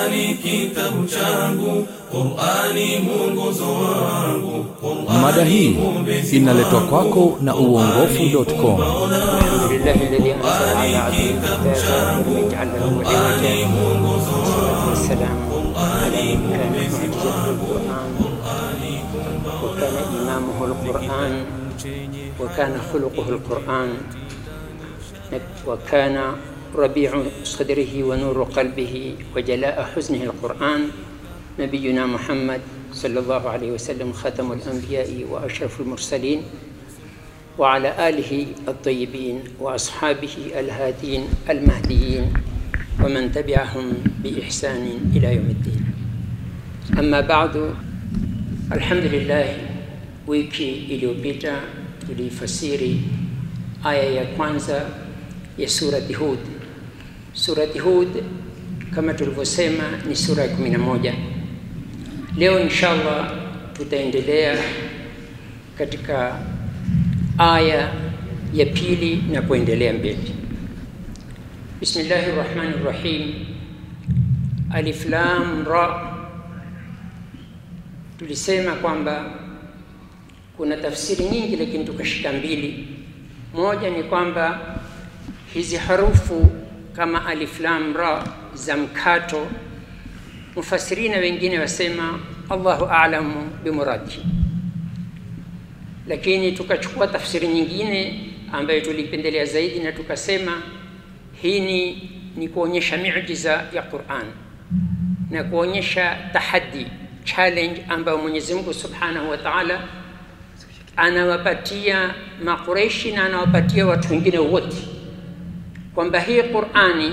Qur'ani kitabu changu, Qur'ani mwongozo wangu, Qur'ani Mada hii mwombezi inaletwa wangu, kwako na uongofu.com. الحمد لله الذي انزل على عبده الكتاب ولم يجعل له عوجا والصلاه والسلام على من كان معجزه القران وكان امامه القران وكان خلقه القران وكان ربيع صدره ونور قلبه وجلاء حزنه القران نبينا محمد صلى الله عليه وسلم ختم الانبياء واشرف المرسلين وعلى آله الطيبين وأصحابه الهادين المهديين ومن تبعهم بإحسان إلى يوم الدين أما بعد الحمد لله wiki iliyopita tulifasiri aya ya kwanza ya surati Hud. Surati Hud kama tulivyosema ni sura ya 11. Leo inshallah tutaendelea katika aya ya pili na kuendelea mbele. Bismillahi rahmani rahim. Alif lam ra. Tulisema kwamba kuna tafsiri nyingi, lakini tukashika mbili. Moja ni kwamba hizi harufu kama alif lam ra za mkato, mufasirina wengine wasema Allahu a'lamu bimuradihi lakini tukachukua tafsiri nyingine ambayo tulipendelea zaidi na tukasema hii ni, ni kuonyesha miujiza ya Qur'an na kuonyesha tahadi challenge ambayo Mwenyezi Mungu Subhanahu wa Ta'ala anawapatia Makureishi na anawapatia watu wengine wote kwamba hii Qur'ani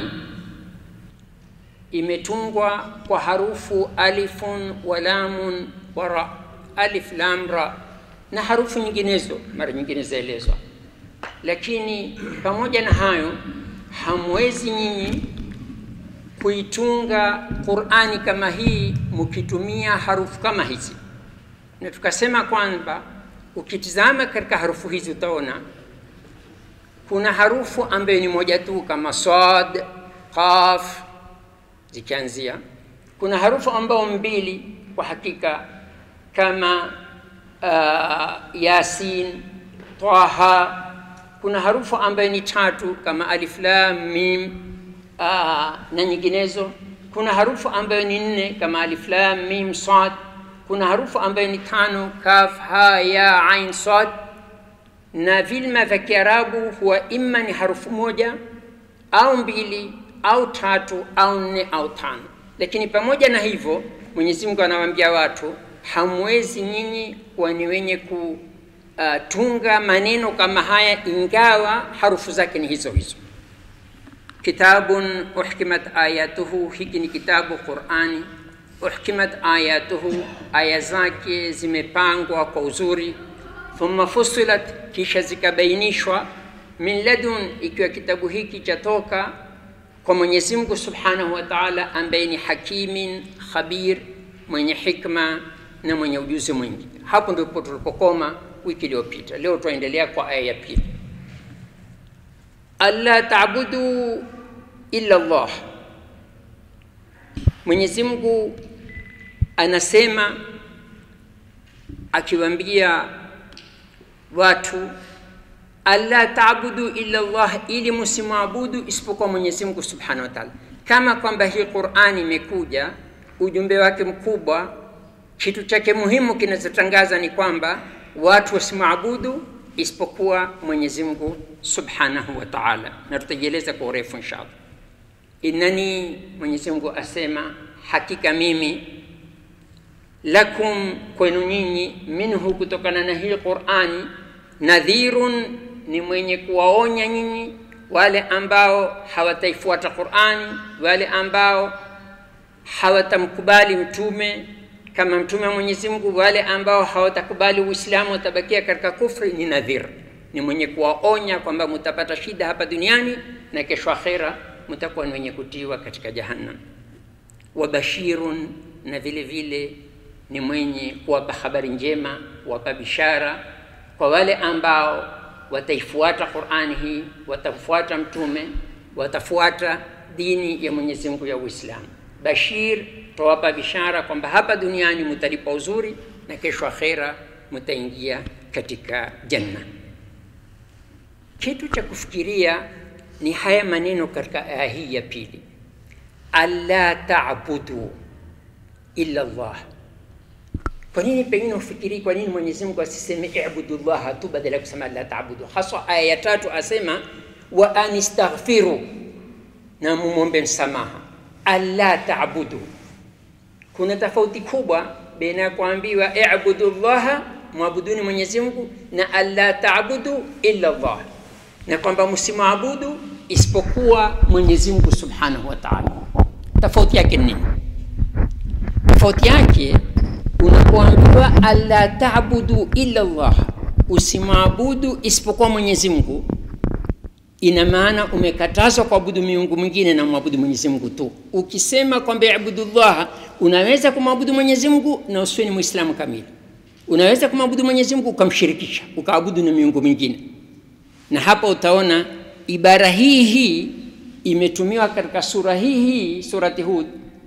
imetungwa kwa harufu alifun wa lamun wa ra, alif lam ra na harufu nyinginezo mara nyingine zaelezwa, lakini pamoja na hayo hamwezi nyinyi kuitunga Qur'ani kama hii mkitumia harufu kama hizi. Na tukasema kwamba ukitizama katika harufu hizi utaona kuna harufu ambayo ni moja tu kama sad, qaf zikianzia. Kuna harufu ambayo mbili kwa hakika kama uh, Yasin, Taha. Kuna harufu ambayo ni tatu kama alif lam mim uh, na nyinginezo. Kuna harufu ambayo ni nne kama alif lam mim sad. Kuna harufu ambayo ni tano kaf ha ya ain sad, na vilma vya Kiarabu huwa imma ni harufu moja au mbili au tatu au nne au tano. Lakini pamoja na hivyo, Mwenyezi Mungu anawaambia watu hamwezi nyinyi kuwa ni wenye kutunga maneno kama haya, ingawa harufu zake ni hizo hizo. Kitabun uhkimat ayatuhu, hiki ni kitabu Qurani. Uhkimat ayatuhu, aya zake zimepangwa kwa uzuri. Thumma fusilat, kisha zikabainishwa. Min ladun, ikiwa kitabu hiki chatoka kwa Mwenyezi Mungu Subhanahu wa Ta'ala, ambaye ni hakimin khabir, mwenye hikma na mwenye ujuzi mwingi. Hapo ndipo tulipokoma wiki iliyopita. Leo tuendelea kwa aya ya pili, alla taabudu illa Allah. Mwenyezi Mungu anasema akiwaambia watu alla taabudu illa Allah, ili msimwabudu isipokuwa Mwenyezi Mungu Subhanahu wa Ta'ala, kama kwamba hii Qur'ani imekuja ujumbe wake mkubwa kitu chake muhimu kinachotangaza ni kwamba watu wasimwabudu isipokuwa Mwenyezi Mungu Subhanahu wa Ta'ala, na tutajieleza kwa urefu inshallah. Innani, Mwenyezi Mungu asema hakika mimi, lakum, kwenu nyinyi, minhu, kutokana na hii Qur'ani, nadhirun, ni mwenye kuwaonya nyinyi wale ambao hawataifuata Qur'ani, wale ambao hawatamkubali mtume kama mtume wa Mwenyezi Mungu, wale ambao hawatakubali Uislamu watabakia katika kufri, ni nadhir, ni mwenye kuwaonya kwamba mtapata shida hapa duniani na kesho akhera mtakuwa ni wenye kutiwa katika jahannam. Wa bashirun, na vile vile ni mwenye kuwapa habari njema, kuwapa bishara kwa wale ambao wataifuata Qur'ani hii, watafuata mtume, watafuata dini ya Mwenyezi Mungu ya Uislamu. bashir tawapa bishara kwamba hapa duniani mutalipa uzuri na kesho akhera mutaingia katika janna kitu cha kufikiria ni haya maneno katika aya hii ya pili alla tabudu illa llah kwa nini pengine ufikiri kwa nini mwenyezi mungu asiseme ibudu llaha tu badala ya kusema la tabudu haswa aya ya tatu asema wa anistaghfiru na mumwombe msamaha alla tabudu kuna tofauti kubwa baina ya kuambiwa ibudu llaha mwabuduni mwenyezi mungu na alla tabudu illa llah na kwamba msimwabudu isipokuwa mwenyezi mungu subhanahu wa taala tofauti yake ni nini tofauti yake unapoambiwa alla tabudu illa llah usimwabudu isipokuwa mwenyezi mungu ina maana umekatazwa kuabudu miungu mwingine na mwabudu mwenyezi mungu tu ukisema kwamba ibudu llaha unaweza kumwabudu mwenyezi mungu na usiwe ni mwislamu kamili unaweza kumwabudu mwenyezi mungu ukamshirikisha ukaabudu na miungu mingine na hapa utaona ibara hii hii imetumiwa katika sura hii hii surati hud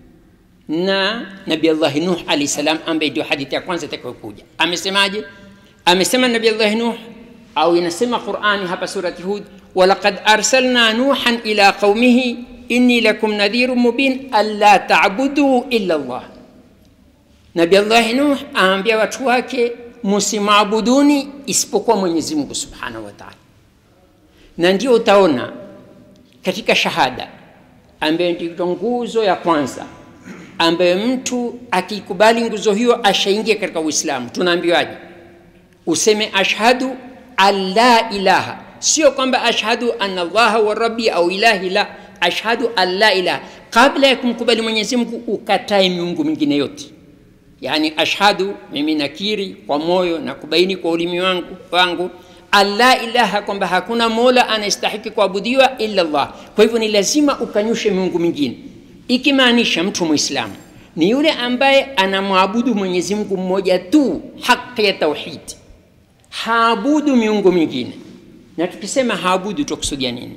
na nabi allahi nuh alahi salam ambaye ndio hadithi ya kwanza itakayokuja amesemaje amesema nabi allahi nuh au inasema qurani hapa surati hud walaqad arsalna nuhan ila qaumihi inni lakum nadhiru mubin alla tabudu illa llah nabi allahi nuh aambia watu wake musimabuduni isipokuwa mwenyezi mungu subhanahu wa taala na ndio utaona katika shahada ambayo ndio nguzo ya kwanza ambayo mtu akikubali nguzo hiyo ashaingia katika uislamu tunaambiwaje useme ashhadu an la ilaha sio kwamba ashhadu anna allaha wa rabbi au ilahi la ashhadu an la ilaha kabla ya kumkubali mwenyezi mungu ukatae miungu mingine yote yaani ashhadu mimi nakiri kwa moyo na kubaini kwa ulimi wangu, wangu alla ilaha kwamba hakuna mola anayestahiki kuabudiwa illa llah kwa hivyo ni lazima ukanyushe miungu mingine ikimaanisha mtu mwislamu ni yule ambaye anamwabudu mwenyezi mungu mmoja tu haki ya tauhidi haabudu miungu mingine na tukisema haabudu tukusudia nini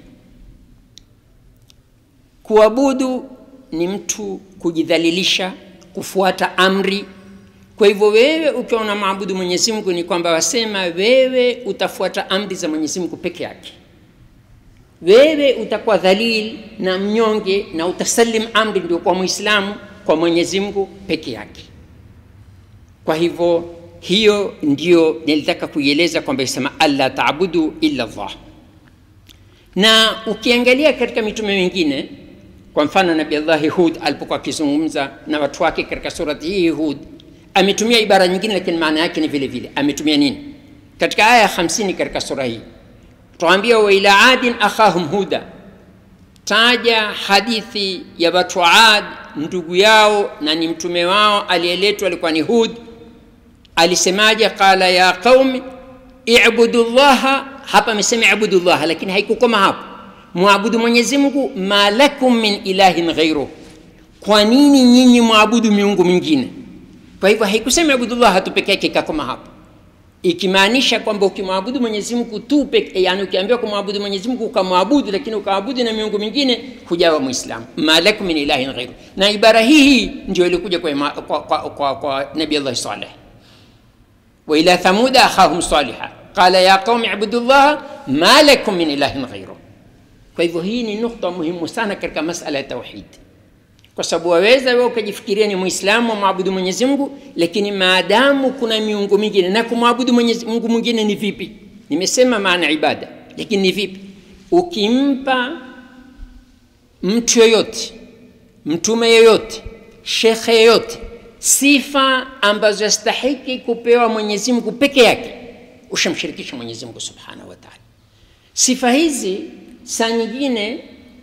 kuabudu ni mtu kujidhalilisha kufuata amri kwa hivyo wewe ukiwa unamwabudu mwenyezi mungu ni kwamba wasema wewe utafuata amri za mwenyezi mungu peke yake wewe utakuwa dhalil na mnyonge na utasalim amri ndio kwa mwislamu kwa mwenyezi mungu peke yake kwa hivyo hiyo ndio nilitaka kuieleza kwamba isema alla taabudu illa llah na ukiangalia katika mitume mingine kwa mfano nabi allahi hud alipokuwa akizungumza na watu wake katika surati hii hud ametumia ibara nyingine lakini maana yake ni vile vile ametumia nini katika aya ya 50 katika sura hii tuambia wa ila adin akhahum huda taja hadithi ya watu wa ad ndugu yao na ni mtume wao aliyeletwa alikuwa ni hud alisemaje qala ya qaumi ibudu llaha hapa amesema ibudu llaha lakini haikukoma hapo mwabudu mwenyezi mungu ma lakum min ilahin ghairuh kwa nini nyinyi mwabudu miungu mingine kwa hivyo haikusema abudullah tu peke yake ikakoma hapo ikimaanisha kwamba ukimwabudu mwenyezi mungu tu peke yani ukiambiwa kumwabudu mwenyezi mungu ukamwabudu lakini ukaabudu na miungu mingine hujawa mwislamu malakum min ilahin ghairu na ibara hii hii ndio ilikuja kwa, ima, kwa, kwa, kwa, kwa nabi allahi saleh waila thamuda akhahum saliha qala ya qaumi ibudu llaha ma lakum min ilahin ghairu kwa hivyo hii ni nukta muhimu sana katika masala ya tauhidi kwa sababu waweza wewe ukajifikiria ni mwislamu wamwabudu mwenyezi mungu lakini maadamu kuna miungu mingine na kumwabudu mwenyezi mungu mwingine ni vipi nimesema maana ibada lakini ni vipi ukimpa mtu yoyote mtume yoyote shekhe yoyote sifa ambazo yastahiki kupewa mwenyezi mungu peke yake ushamshirikisha mwenyezi mungu subhanahu wa taala sifa hizi saa nyingine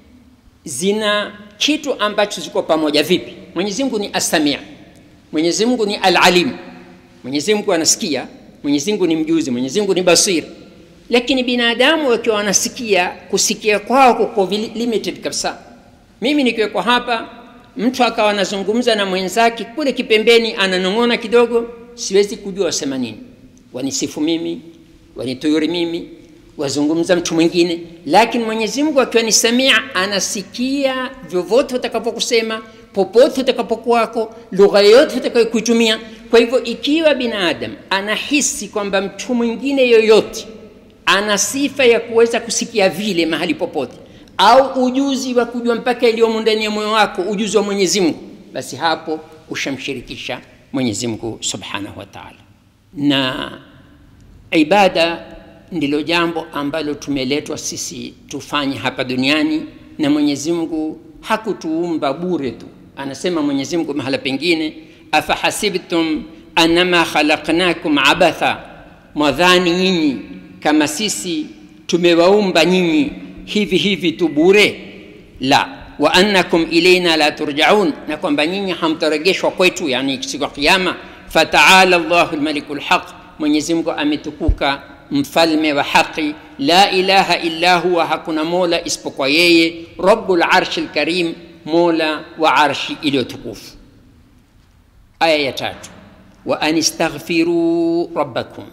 zina kitu ambacho ziko pamoja vipi mwenyezi mungu ni asamia mwenyezi mungu ni alalim mwenyezi mungu anasikia mwenyezi mungu ni mjuzi mwenyezi mungu ni basir lakini binadamu wakiwa wanasikia kusikia kwao kuko limited kabisa mimi nikiwekwa hapa mtu akawa anazungumza na mwenzake kule kipembeni ananong'ona kidogo siwezi kujua wasema nini wanisifu mimi wanituyuri mimi wazungumza mtu mwingine lakini mwenyezi mungu akiwa ni samia anasikia vyovyote utakapokusema popote utakapokuwako lugha yoyote utakayokuitumia kwa hivyo ikiwa binadamu anahisi kwamba mtu mwingine yoyote ana sifa ya kuweza kusikia vile mahali popote au ujuzi wa kujua mpaka iliyomo ndani ya moyo wako ujuzi wa mwenyezi mungu basi hapo ushamshirikisha mwenyezi mungu subhanahu wa taala na ibada ndilo jambo ambalo tumeletwa sisi tufanye hapa duniani na mwenyezi mungu hakutuumba bure tu anasema mwenyezi mungu mahala pengine afahasibtum anama khalaqnakum abatha mwadhani nyinyi kama sisi tumewaumba nyinyi hivi hivi tu bure la wa annakum ilaina la turjaun na kwamba nyinyi hamtarejeshwa kwetu yani siku ya kiyama fataala llahu lmaliku lhaq mwenyezi mungu ametukuka mfalme wa haqi la ilaha illa huwa hakuna mola isipokuwa yeye rabu larshi lkarim mola wa arshi iliyotukufu aya ya tatu wa an istaghfiruu rabbakum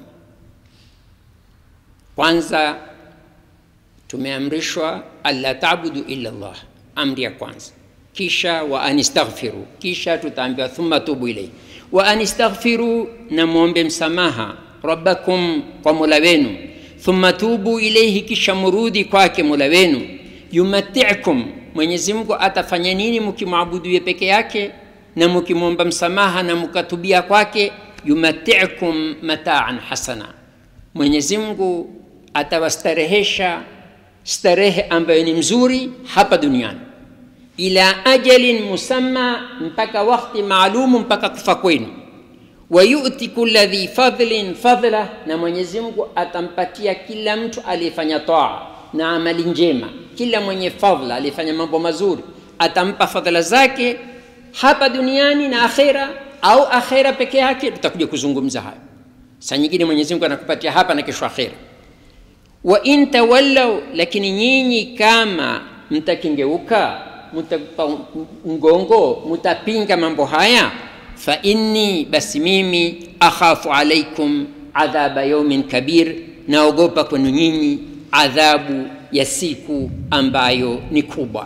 kwanza tumeamrishwa alla tabudu illa llah amri ya kwanza kisha wa an istaghfiru kisha tutaambiwa thumma tubu ilaihi wa an istaghfiru na mwombe msamaha rabbakum kwa mola wenu thumma tubu ilaihi kisha murudi kwake mola wenu yumatikum mwenyezi mungu atafanya nini mkimwabuduye peke yake na mkimwomba msamaha na mkatubia kwake yumatikum mataan hasana mwenyezi mungu atawastarehesha starehe ambayo ni mzuri hapa duniani ila ajalin musamma mpaka wakti maalumu mpaka kufa kwenu wayuti kula dhi fadlin fadla na mwenyezi mungu atampatia kila mtu aliyefanya taa na amali njema kila mwenye fadla aliyefanya mambo mazuri atampa fadhila zake hapa duniani na akhera au akhera peke yake tutakuja kuzungumza hayo saa nyingine mwenyezi mungu anakupatia hapa na kesho akhera wa in tawallau lakini nyinyi kama mtakengeuka mtapa mgongo mtapinga mambo haya fa inni basi mimi akhafu alaikum adhaba yaumin kabir naogopa kwenu nyinyi adhabu ya siku ambayo ni kubwa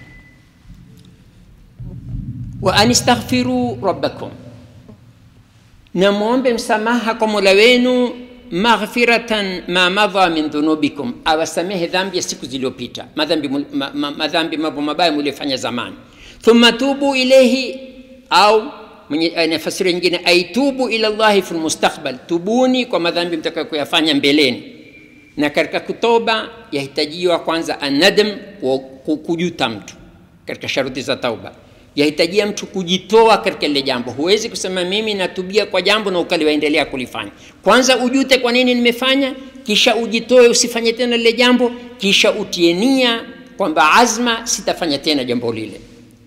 wa an istaghfiru rabbakum na mwombe msamaha kwa mola wenu maghfiratan ma madha min dhunubikum awasamehe dhambi ya siku zilizopita madhambi ma, ma, madhambi mambo mabaya mliofanya zamani thumma tubu ilaihi au mwenye nafasiri nyingine aitubu ila llahi fi lmustakbal tubuni kwa madhambi mtakayokuyafanya mbeleni na katika kutoba yahitajiwa kwanza anadm kujuta mtu katika sharuti za tauba yahitajia mtu kujitoa katika lile jambo huwezi kusema mimi natubia kwa jambo na ukaliwaendelea kulifanya kwanza ujute kwa nini nimefanya kisha ujitoe usifanye tena lile jambo kisha utie nia kwamba azma sitafanya tena jambo lile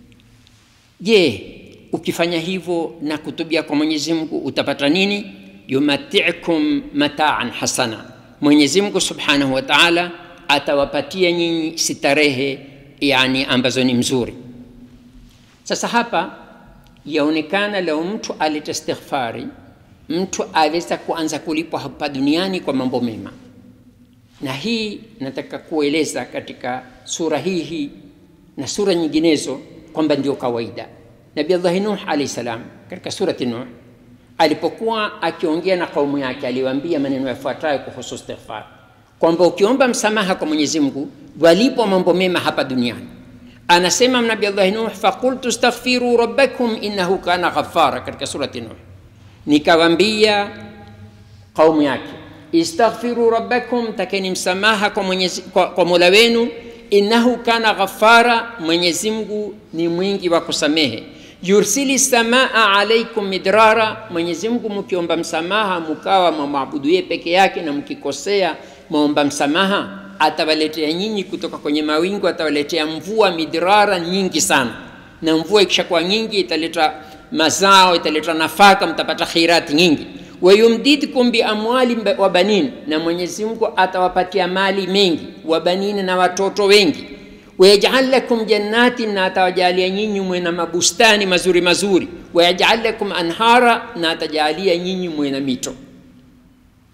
je ukifanya hivyo na kutubia kwa mwenyezi mungu utapata nini yumatikum mataan hasana mwenyezi mungu subhanahu wa taala atawapatia nyinyi starehe yani ambazo ni mzuri sasa hapa yaonekana leo mtu aleta istighfari mtu aweza kuanza kulipwa hapa duniani kwa mambo mema na hii nataka kueleza katika sura hii hii na sura nyinginezo kwamba ndio kawaida nabi allahi nuh alahi salam katika surati nuh alipokuwa akiongea na kaumu yake aliwaambia maneno yafuatayo kuhusu istighfar kwamba ukiomba msamaha kwa mwenyezi mungu walipwa mambo mema hapa duniani anasema nabi allahi nuh faqultu staghfiru rabbakum innahu kana ghafara katika surati nuh nikawambia kaumu yake istaghfiru rabbakum takeni msamaha kwa, mwenyezi, kwa, kwa mola wenu innahu kana ghafara mwenyezi mungu ni mwingi wa kusamehe yursili samaa alaikum midrara mwenyezi mungu mkiomba msamaha mkawa mwamwabudu yeye peke yake na mkikosea mwaomba msamaha atawaletea nyinyi kutoka kwenye mawingu atawaletea mvua midrara nyingi sana na mvua ikishakuwa nyingi italeta mazao italeta nafaka mtapata khirati nyingi wayumdidkum biamwali wa banin na mwenyezi mungu atawapatia mali mengi wa banini na watoto wengi wayajal lakum jannatin na atawajalia nyinyi mwe na mabustani mazuri mazuri wayajal lakum anhara na atajalia nyinyi mwe na mito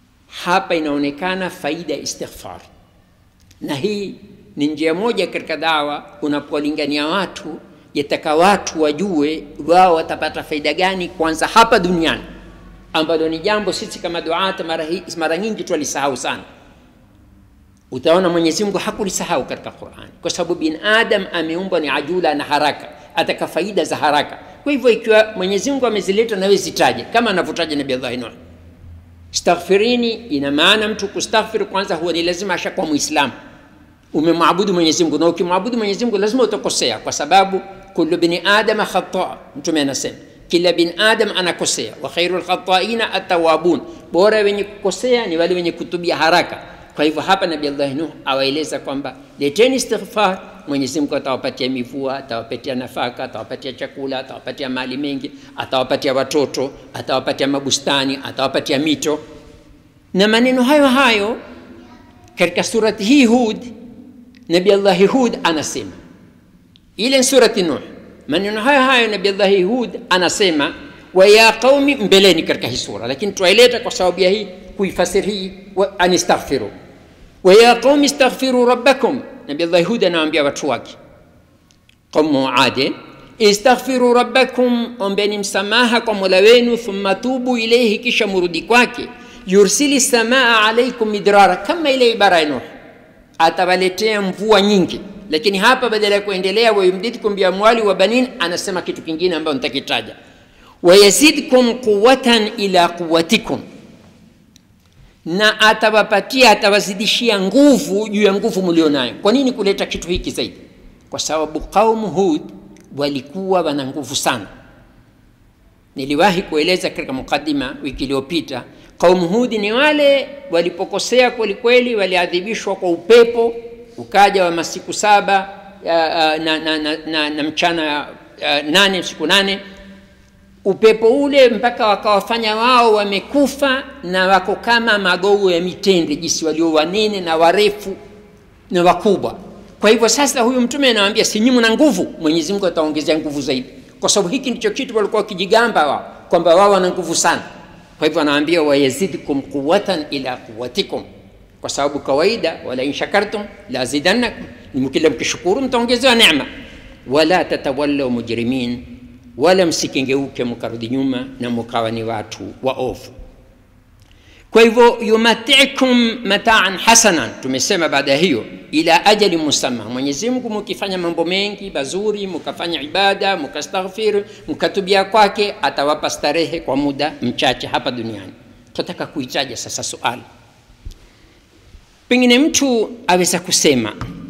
hapa inaonekana faida ya istighfar na hii ni njia moja katika dawa unapowalingania watu yataka watu wajue wao watapata faida gani kwanza hapa duniani ambalo ni jambo sisi kama duata mara, hi, mara nyingi twalisahau sana utaona mwenyezi mungu hakulisahau katika qurani kwa sababu bin adam ameumbwa ni ajula na haraka ataka faida za haraka kwa hivyo ikiwa mwenyezi mungu amezileta nawe zitaje kama anavyotaja nabi allahi nuh staghfirini ina maana mtu kustaghfir kwanza huwa ni lazima ashakuwa muislamu umemwabudu mwenyezi mungu na ukimwabudu mwenyezi mungu lazima utakosea kwa sababu kullu bini adama khata mtume anasema kila bin adam anakosea wa khairu lkhataina atawabun bora wenye kukosea ni wale wenye kutubia haraka kwa hivyo hapa nabi allahi nuh awaeleza kwamba leteni istighfar mwenyezi mungu atawapatia mivua atawapatia nafaka atawapatia chakula atawapatia mali mengi atawapatia watoto atawapatia mabustani atawapatia mito na maneno hayo hayo katika surati hii hud nabi allahi hud anasema ile surati nuh maneno hayo hayo nabi allahi hud anasema wa ya qaumi mbeleni katika hii sura lakini twaileta kwa sababu ya hii kuifasiri hii anistaghfiru wa ya qaumi istaghfiru rabbakum nabi allahi hud anawaambia watu wake qaumu ade istaghfiru rabbakum ombeni msamaha kwa mola wenu thumma tubu ilaihi kisha murudi kwake yursili samaa alaikum midrara kama ile ibara ya nuh atawaletea mvua nyingi lakini hapa badala ya kuendelea wayumdidkum biamwali wa banin anasema kitu kingine ambayo nitakitaja wayazidkum quwatan ila quwatikum na atawapatia atawazidishia nguvu juu ya nguvu mlionayo kwa nini kuleta kitu hiki zaidi kwa sababu qaumu hud walikuwa wana nguvu sana niliwahi kueleza katika mukadima wiki iliyopita qaumu hudi ni wale walipokosea kwelikweli waliadhibishwa kwa upepo ukaja wa masiku saba uh, na, na, na, na, na mchana uh, nane siku nane upepo ule mpaka wakawafanya wao wamekufa na wako kama magogo ya mitende jinsi walio wanene na warefu na wakubwa kwa hivyo sasa huyu mtume anawambia sinyimu na nguvu mwenyezi mungu ataongezea nguvu zaidi kwa sababu hiki ndicho kitu walikuwa wakijigamba wao kwamba wao wana nguvu sana kwa hivyo anawaambia wayazidkum quwatan ila quwatikum kwa sababu kawaida wala in shakartum lazidannakum nimkila mkishukuru mtaongezewa neema wala tatawallau mujrimin wala msikengeuke mkarudi nyuma na mkawa ni watu waovu kwa hivyo yumatikum mataan hasanan tumesema baada ya hiyo ila ajali musamma mwenyezi mungu mukifanya mambo mengi mazuri mukafanya ibada mukastaghfiri mukatubia kwake atawapa starehe kwa muda mchache hapa duniani tunataka kuitaja sasa suali pengine mtu aweza kusema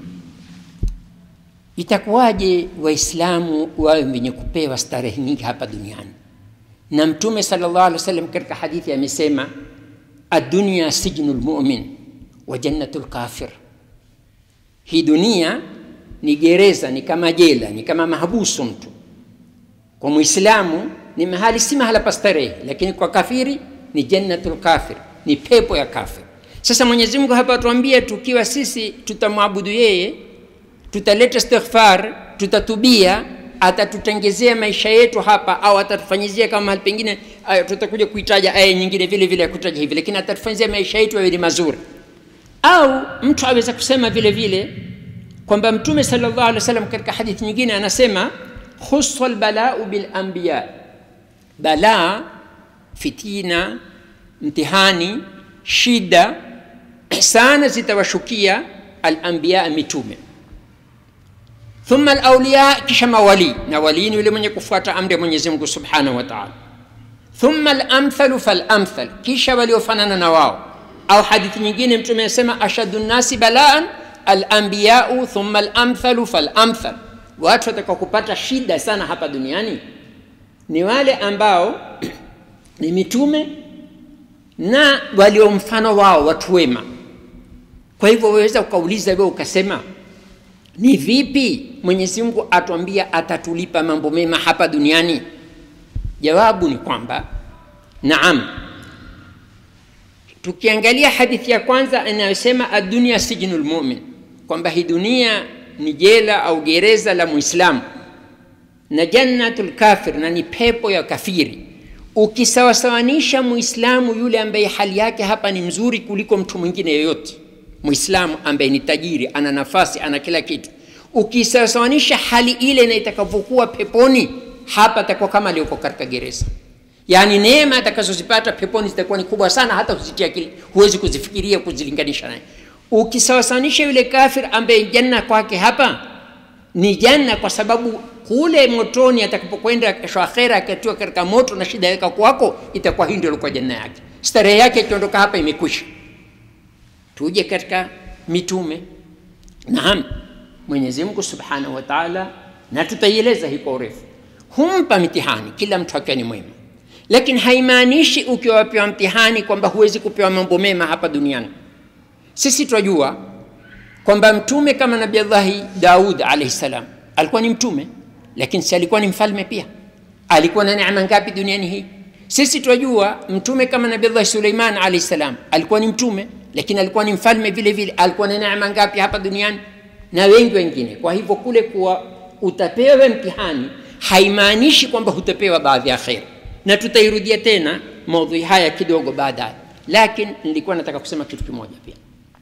itakuwaje waislamu wawe wenye kupewa starehe nyingi hapa duniani na mtume salllah alih wasallam katika hadithi amesema adunia sijnu lmumin wa jannatu lkafir hii dunia ni gereza ni kama jela ni kama mahabusu mtu kwa mwislamu ni mahali si mahala pa starehe lakini kwa kafiri ni jannatu lkafir ni pepo ya kafir sasa mwenyezi mungu hapa atuambia tukiwa sisi tutamwabudu yeye tutaleta istighfar tutatubia atatutengezea maisha yetu hapa au atatufanyizia kama mahali pengine tutakuja kuitaja aya nyingine vile vile ya kutaja hivi lakini atatufanyizia maisha yetu yawe ni mazuri au mtu aweza kusema vile vile kwamba mtume salllah alih wasallam katika hadithi nyingine anasema khusa lbalau bilambiya balaa fitina mtihani shida sana zitawashukia alambiya mitume thumma alauliya kisha mawalii na walii ni yule mwenye kufuata amri ya mwenyezi mungu subhanahu wa taala thumma alamthalu falamthal kisha waliofanana na wao au hadithi nyingine mtume anasema ashadu nnasi balaan alambiyau thumma alamthalu falamthal watu watakao kupata shida sana hapa duniani ni wale ambao ni mitume na walio mfano wao watu wema kwa hivyo waweza ukauliza wewe ukasema ni vipi mwenyezi mungu atuambia atatulipa mambo mema hapa duniani jawabu ni kwamba naam tukiangalia hadithi ya kwanza inayosema adunia sijnu lmumin kwamba hii dunia ni jela au gereza la mwislamu na jannatu lkafir na ni pepo ya kafiri ukisawasawanisha muislamu yule ambaye hali yake hapa ni mzuri kuliko mtu mwingine yoyote muislamu ambaye ni tajiri ana nafasi ana kila kitu ukisawasawanisha hali ile na itakavyokuwa peponi hapa atakuwa kama aliyoko katika gereza yaani neema atakazozipata peponi zitakuwa ni kubwa sana hata uzitia akili huwezi kuzifikiria kuzilinganisha naye ukisawasawanisha yule kafir ambaye janna kwake hapa ni janna kwa sababu kule motoni atakapokwenda kesho akhera akatiwa katika moto na shida yake kwako itakuwa hii ndio ilikuwa janna yake starehe yake ikiondoka hapa imekwisha tuje katika mitume naam mwenyezi mungu subhanahu wa taala na tutaieleza hii kwa urefu humpa mtihani kila mtu akiwa ni mwema lakini haimaanishi ukiwa wapewa mtihani kwamba huwezi kupewa mambo mema hapa duniani sisi twajua kwamba mtume kama nabi allahi daud alaihi salam alikuwa ni mtume lakini si alikuwa ni mfalme pia alikuwa na neema ngapi duniani hii sisi twajua mtume kama nabi allahi suleiman alaihi salam alikuwa ni mtume lakini alikuwa ni mfalme vile vile alikuwa na neema ngapi hapa duniani na wengi wengine kwa hivyo kule kuwa utapewa mtihani haimaanishi kwamba hutapewa baadhi ya kheri na tutairudia tena maudhui haya kidogo baadaye lakini nilikuwa nataka kusema kitu kimoja pia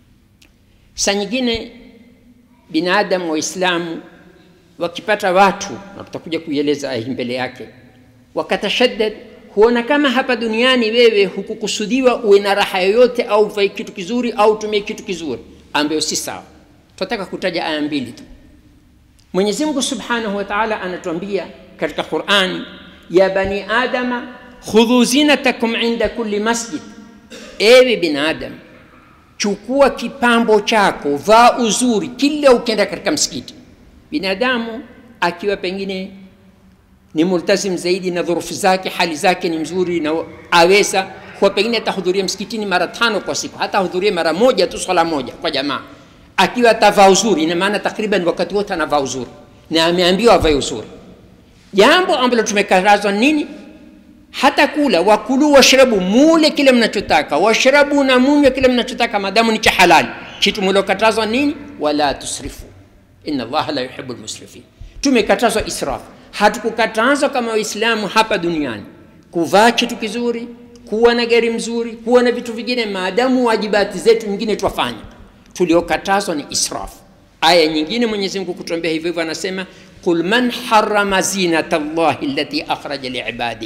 saa nyingine binadamu waislamu wakipata watu na tutakuja kuieleza aya hii mbele yake wakatashaddad huona kama hapa duniani wewe hukukusudiwa uwe na raha yoyote au uvae kitu kizuri au utumie kitu kizuri ambayo si sawa tunataka kutaja aya mbili tu mwenyezi mungu subhanahu wa taala anatuambia katika qurani ya bani adama khudhu zinatakum inda kulli masjid ewe binadamu chukua kipambo chako vaa uzuri kila ukienda katika msikiti binadamu akiwa pengine ni multazim zaidi na dhurufu zake hali zake ni mzuri na aweza huwa pengine atahudhuria msikitini mara tano kwa siku hata ahudhurie mara moja tu swala moja kwa jamaa akiwa atavaa uzuri ina maana takriban wakati wote anavaa uzuri na ameambiwa avae uzuri jambo ambalo tumekatazwa nini hata kula wakulu washrabu mule kile mnachotaka washrabu na munywe kile mnachotaka madamu ni cha halali kitu mliokatazwa nini wala tusrifu inna allaha la yuhibu lmusrifin tumekatazwa israfu hatukukatazwa kama waislamu hapa duniani kuvaa kitu kizuri kuwa na gari mzuri kuwa na vitu vingine maadamu wajibati zetu nyingine twafanya tuliokatazwa ni israfu aya nyingine mwenyezi mungu kutuambia hivyo hivyo anasema qul man harama zinata llahi allati akhraja liibadih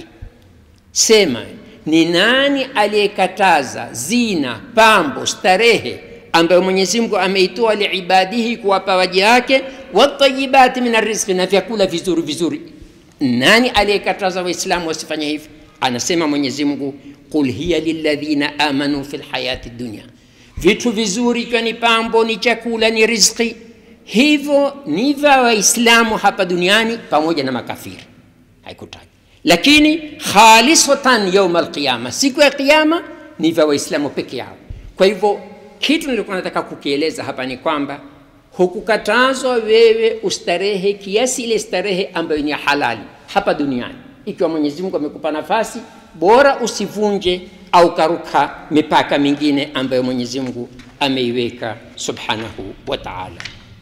sema ni nani aliyekataza zina pambo starehe ambayo mwenyezi mungu ameitoa liibadihi kuwapa waja wake watayibati min arrizqi na vyakula vizuri vizuri nani aliyekataza waislamu wasifanye hivi anasema mwenyezi mungu qul hiya lilladhina amanu fi lhayati dunia vitu vizuri ikiwa ni pambo ni chakula ni rizqi hivyo ni vya waislamu hapa duniani pamoja na makafiri haikutaja lakini khalisatan yauma alqiyama siku ya qiyama ni vya waislamu peke yao kwa hivyo kitu nilikuwa nataka kukieleza hapa ni kwamba hukukatazwa wewe ustarehe kiasi ile starehe ambayo ni ya halali hapa duniani ikiwa mwenyezi mungu amekupa nafasi bora usivunje au karuka mipaka mingine ambayo mwenyezi mungu ameiweka subhanahu wa taala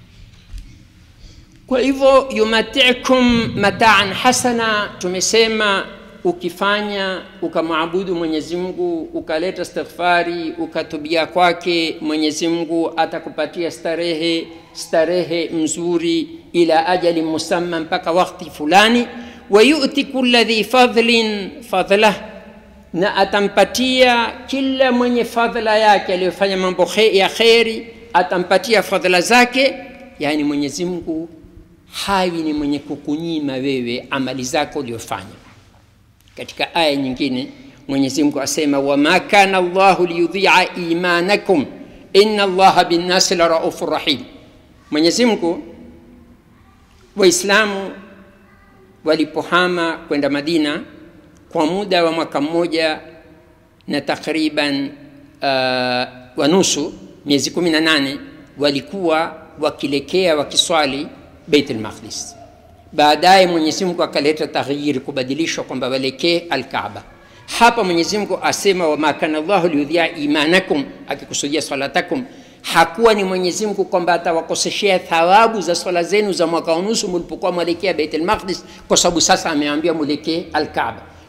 kwa hivyo yumatikum mataan hasana tumesema ukifanya ukamwabudu mwenyezi mungu ukaleta istighfari ukatubia kwake mwenyezi mungu atakupatia starehe starehe mzuri ila ajali musamma mpaka wakti fulani wayuti kula dhi fadhlin fadlah na atampatia kila mwenye fadhla yake aliyofanya mambo khe, ya kheri atampatia fadhla zake yani mwenyezi mungu hawi ni mwenye kukunyima wewe amali zako uliofanya katika aya nyingine mwenyezi mungu asema wama kana llahu liyudhia imanakum ina allaha binnasi la raufu rahim mwenyezi mungu waislamu walipohama kwenda madina kwa muda wa mwaka mmoja na takriban uh, wa nusu miezi kumi na nane walikuwa wakilekea wakiswali beit lmaqdis baadaye mwenyezimngu akaleta taghyiri kubadilishwa kwamba walekee alkaaba hapa mwenyezimngu asema wama kana llahu liudhia imanakum akikusudia salatakum hakuwa ni mwenyezimngu kwamba atawakoseshea thawabu za swala zenu za mwaka unusu mlipokuwa mwelekea beit lmaqdis kwa sababu sasa ameambia mwelekee alkaaba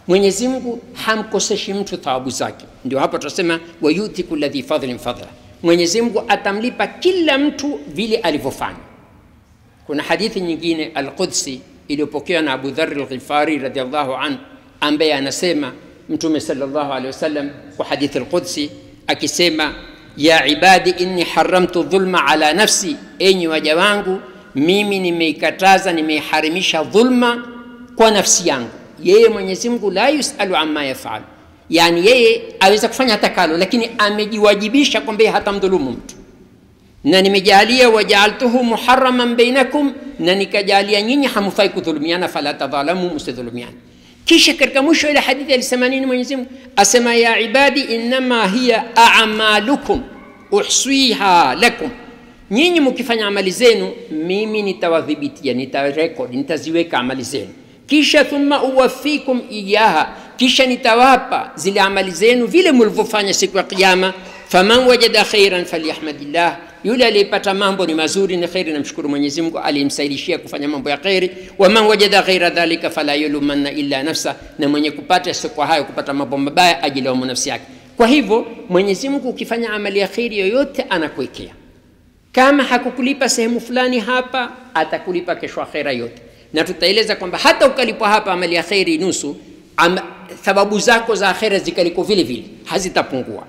Mwenyezi Mungu hamkoseshi mtu thawabu zake. Ndio hapo tunasema wayuti kulli dhi fadhlin fadla, Mwenyezi Mungu atamlipa kila mtu vile alivyofanya. Kuna hadithi nyingine Alqudsi iliyopokewa na Abu Dharr al-Ghifari radhiallahu anhu, ambaye anasema Mtume sallallahu alaihi wasallam kwa hadithi Alqudsi akisema, ya ibadi inni haramtu dhulma ala nafsi, enyi waja wangu, mimi nimeikataza nimeiharimisha dhulma kwa nafsi yangu. Yeye Mwenyezi Mungu la yusalu amma yafal, yani yeye aweza kufanya atakalo, lakini amejiwajibisha kwamba yeye hatamdhulumu mtu na nimejalia wajaaltuhu muharaman bainakum, na nikajalia nyinyi hamfai kudhulumiana, fala tadhalamu, msidhulumiana. Kisha katika mwisho ile hadithi alisema nini Mwenyezi Mungu? Asema ya ibadi innama hiya a'malukum uhsiha lakum, nyinyi mkifanya amali zenu mimi nitawadhibitia, nitarekodi, nitaziweka amali zenu, kisha thumma uwafikum iyaha, kisha nitawapa zile amali zenu vile mlivyofanya siku ya Kiyama. Faman wajada khairan falyahmadillah, yule aliyepata mambo ni mazuri ni kheri, namshukuru Mwenyezi Mungu aliyemsaidishia kufanya mambo ya kheri. Waman wajada ghaira dhalika fala yulumanna illa nafsa, na mwenye kupata kwa hayo kupata mambo mabaya ajilaumu nafsi yake. Kwa hivyo Mwenyezi Mungu ukifanya amali ya kheri yoyote anakuwekea, kama hakukulipa sehemu fulani hapa, atakulipa kesho akhera yote, na tutaeleza kwamba hata ukalipwa hapa amali ya kheri nusu, am, thawabu zako za akhera zikaliko vile vile hazitapungua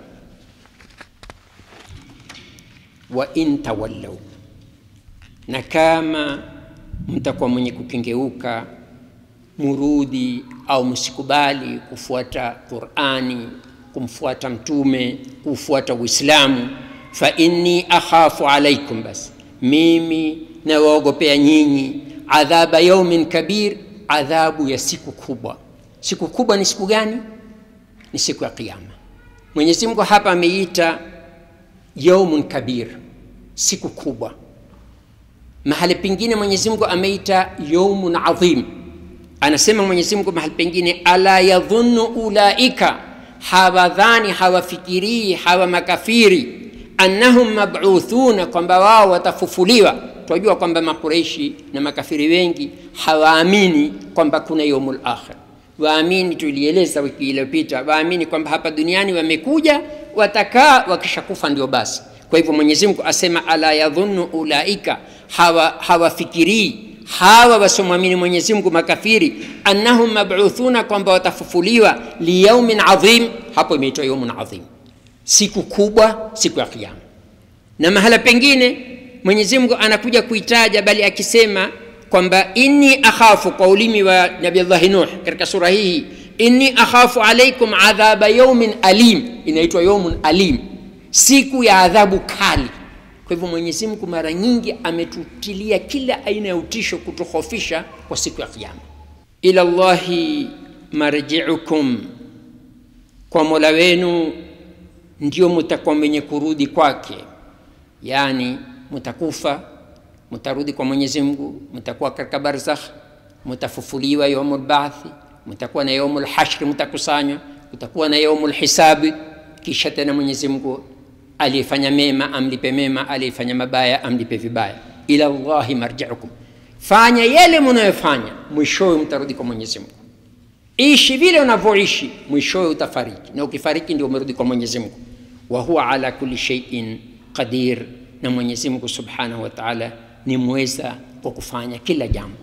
wa in tawallau, na kama mtakuwa mwenye kukengeuka, murudi au msikubali kufuata Qur'ani, kumfuata Mtume, kufuata Uislamu, fa inni akhafu alaikum, basi mimi nawaogopea nyinyi adhaba yaumin kabir, adhabu ya siku kubwa. Siku kubwa ni siku gani? Ni siku ya Kiyama. Mwenyezi Mungu hapa ameita yaumun kabir, siku kubwa. Mahali pengine Mwenyezi Mungu ameita yaumun adhim. Anasema Mwenyezi Mungu mahali pengine, ala yadhunnu ulaika, hawadhani hawafikirii hawa makafiri, annahum mab'uthuna, kwamba wao watafufuliwa. Tunajua kwamba Makureishi na makafiri wengi hawaamini kwamba kuna yaumul akhir. Waamini, tulieleza wiki iliyopita, waamini kwamba hapa duniani wamekuja watakaa wakishakufa ndio basi. Kwa hivyo Mwenyezi Mungu asema ala yadhunnu ulaika, hawafikirii hawa, hawa wasiomwamini Mwenyezi Mungu makafiri, annahum mab'uthuna, kwamba watafufuliwa liyaumin adhim. Hapo imeitwa yaumun adhim, siku kubwa, siku ya Kiyama. Na mahala pengine Mwenyezi Mungu anakuja kuitaja, bali akisema kwamba inni akhafu, kwa ulimi wa Nabiullahi Nuh katika sura hii inni akhafu alaikum adhaba yaumin alim, inaitwa yaumun alim, siku ya adhabu kali. Kwa hivyo Mwenyezi Mungu mara nyingi ametutilia kila aina ya utisho, kutuhofisha kwa siku ya Kiyama. Ila Allahi marjiukum, kwa Mola wenu ndio mutakuwa mwenye kurudi kwake, yani mutakufa, mutarudi kwa Mwenyezi Mungu, mutakuwa katika barzakh, mutafufuliwa yaumul ba'thi mtakuwa na yaumul hashri, mtakusanywa, kutakuwa na yaumul hisabi. Kisha tena Mwenyezi Mungu aliyefanya mema amlipe mema, aliyefanya mabaya amlipe vibaya. Ila Allahi marjiukum, fanya yale mnayofanya, mwishowe mtarudi kwa Mwenyezi Mungu. Ishi vile unavyoishi, mwishowe utafariki, na ukifariki ndio umerudi kwa Mwenyezi Mungu. Wa huwa ala kulli shay'in qadir, na Mwenyezi Mungu subhanahu wa ta'ala ni mweza kwa kufanya kila jambo.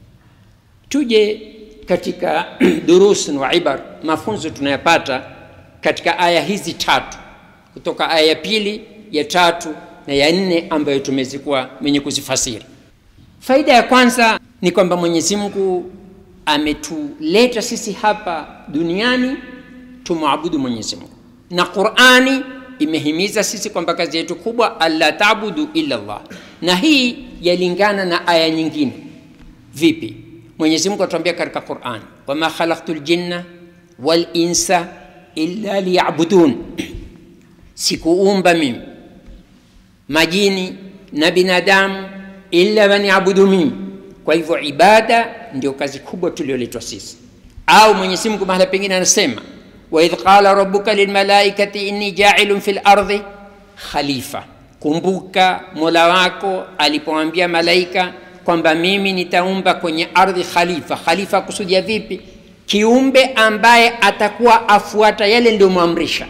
Tuje katika durusun wa ibar, mafunzo tunayapata katika aya hizi tatu, kutoka aya ya pili, ya tatu na ya nne ambayo tumezikuwa wenye kuzifasiri. Faida ya kwanza ni kwamba Mwenyezi Mungu ametuleta sisi hapa duniani tumwabudu Mwenyezi Mungu, na Qur'ani imehimiza sisi kwamba kazi yetu kubwa alla tabudu illa Allah, na hii yalingana na aya nyingine. Vipi? Mwenyezi Mungu atuambia katika Qur'an, wama khalaqtul jinna wal insa illa liya'budun, sikuumba mimi majini na binadamu illa waniabudu mimi. Kwa hivyo ibada ndio kazi kubwa tulioletwa sisi. Au Mwenyezi Mungu mahala pengine anasema, wa idh qala rabbuka lilmalaikati inni ja'ilun fil ardi khalifa, kumbuka Mola wako alipoambia malaika kwamba mimi nitaumba kwenye ardhi khalifa. Khalifa kusudia vipi? kiumbe ambaye atakuwa afuata yale ndiyomwamrisha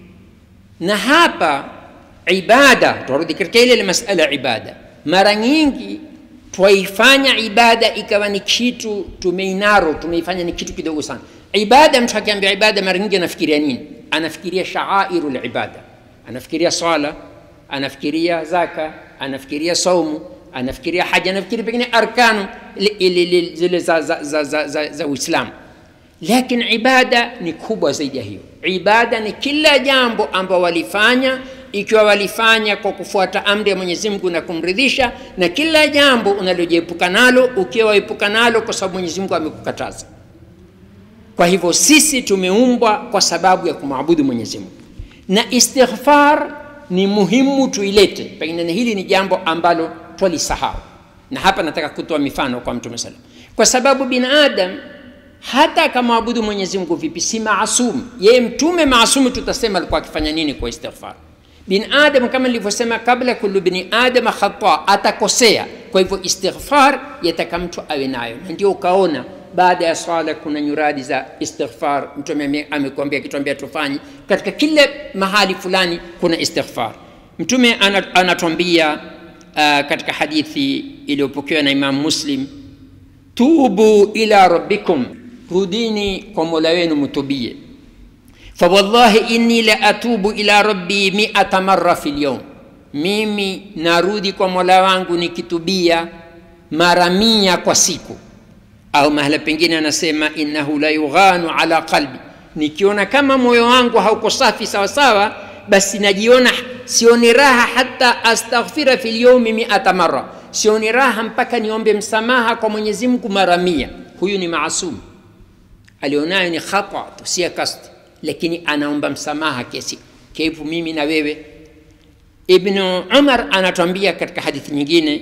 na hapa ibada turudi katika ile ile masala ya ibada mara nyingi twaifanya ibada ikawa ni kitu tumeinaro tumeifanya ni kitu kidogo sana ibada mtu akiambia ibada mara nyingi anafikiria nini anafikiria shaairu libada anafikiria swala anafikiria zaka anafikiria saumu anafikiria haja anafikiria pengine arkanu zile za, za, za, za, za, za uislamu lakini ibada ni kubwa zaidi ya hiyo ibada ni kila jambo ambao walifanya ikiwa walifanya kwa kufuata amri ya mwenyezi mungu na kumridhisha na kila jambo unalojiepuka nalo ukiwa waepuka nalo kwa sababu mwenyezi mungu amekukataza kwa hivyo sisi tumeumbwa kwa sababu ya kumwabudu mwenyezi mungu na istighfar ni muhimu tuilete pengine hili ni jambo ambalo twalisahau na hapa nataka kutoa mifano kwa mtume salam kwa sababu binadam hata akamwabudu mwenyezi mungu vipi si maasum yeye mtume maasumu tutasema alikuwa akifanya nini kwa istighfar bin adam kama nilivyosema kabla kullu bini adama khata atakosea kwa hivyo istighfar yataka mtu awe nayo na ndio ukaona baada ya swala kuna nyuradi za istighfar mtume amekuambia akituambia tufanye katika kila mahali fulani kuna istighfar mtume anatuambia uh, katika hadithi iliyopokewa na imam muslim tubu ila rabbikum rudini kwa mola wenu mtubie fawallahi inni la atubu ila rabbi miata marra fi lyum mimi narudi kwa mola wangu nikitubia mara mia kwa siku au mahala pengine anasema innahu la yughanu ala qalbi nikiona kama moyo wangu hauko safi sawasawa basi najiona sioni raha hata astaghfira fi lyaumi miata mara sioni raha mpaka niombe msamaha kwa mwenyezi mungu mara mia huyu ni maasum alionayo ni khata tu si kasti lakini anaomba msamaha kiasi kaifu mimi na wewe ibnu umar anatuambia katika hadithi nyingine